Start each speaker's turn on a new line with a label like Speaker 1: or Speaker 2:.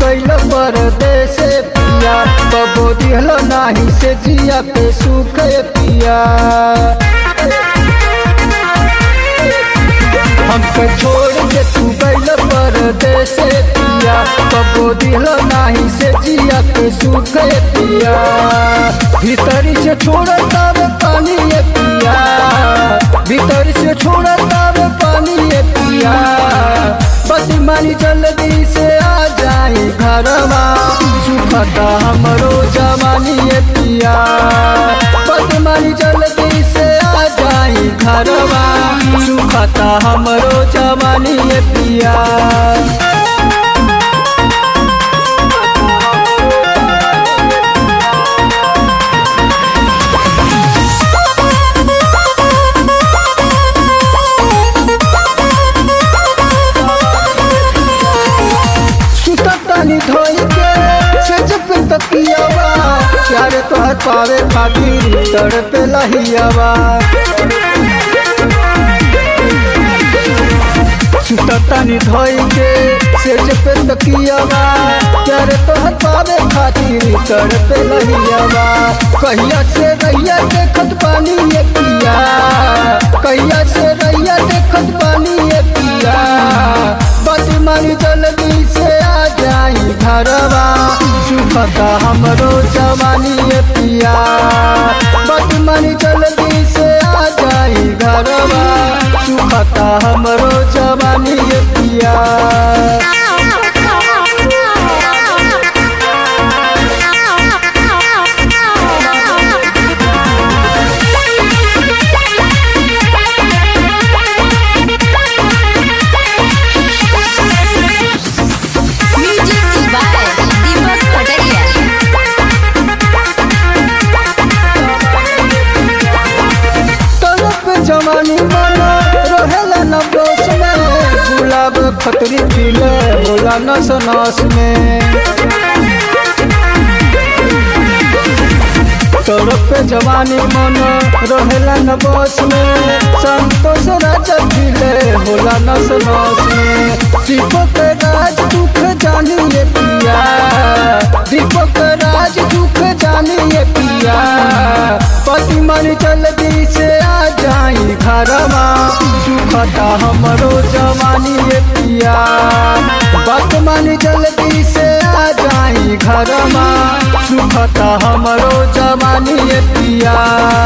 Speaker 1: गइल परदेश पिया कबो दिहल नाही से जिया पे सुख पिया हमके छोड़ के तू गइल परदेश पिया कबो दिहल नाही से जिया पे सुख पिया भीतरी से छोड़ता वे पानी ये पिया भीतर से छोड़ता वे पानी ये पिया बस मानी जल्दी से आ जाई घरवा सुखता हमरो जवानी ये पिया बस मानी जल्दी से आ जाई घरवा सुखता हमरो जवानी ये पिया सुततानी धोई के सज पे तकियावा प्यारे तोहर पावे खातिर तड़पे लहियावा सुततानी धोई के सज पे तकियावा प्यारे तोहर पावे खातिर तड़पे लहियावा कहिया से रैया देखत पानी ये पिया कहिया से रैया देखत पानी ये पिया बस मारी जल्दी से आ जाई घरवा सुखता हमरो जवानी ये पिया बस मारी जल्दी से आ जाई घरवा सुखता हमरो जवानी ये पिया
Speaker 2: Music by Deepak Pataria.
Speaker 1: तरफ जवानी बना रहेला न दोष में गुलाब खतरी पीले होला नस नस में तरफ जवानी मन रहेला न बस में संतोष राजा पीले होला नस नस में दीपक राज दुख जानिए पिया दीपक राज दुख जानिए पिया पति मन जल्दी से आ जाई घरवा सुखता हमरो जवानी ये पिया पति मन जल्दी से आ जाई घरवा सुखता हमरो जवानी ये पिया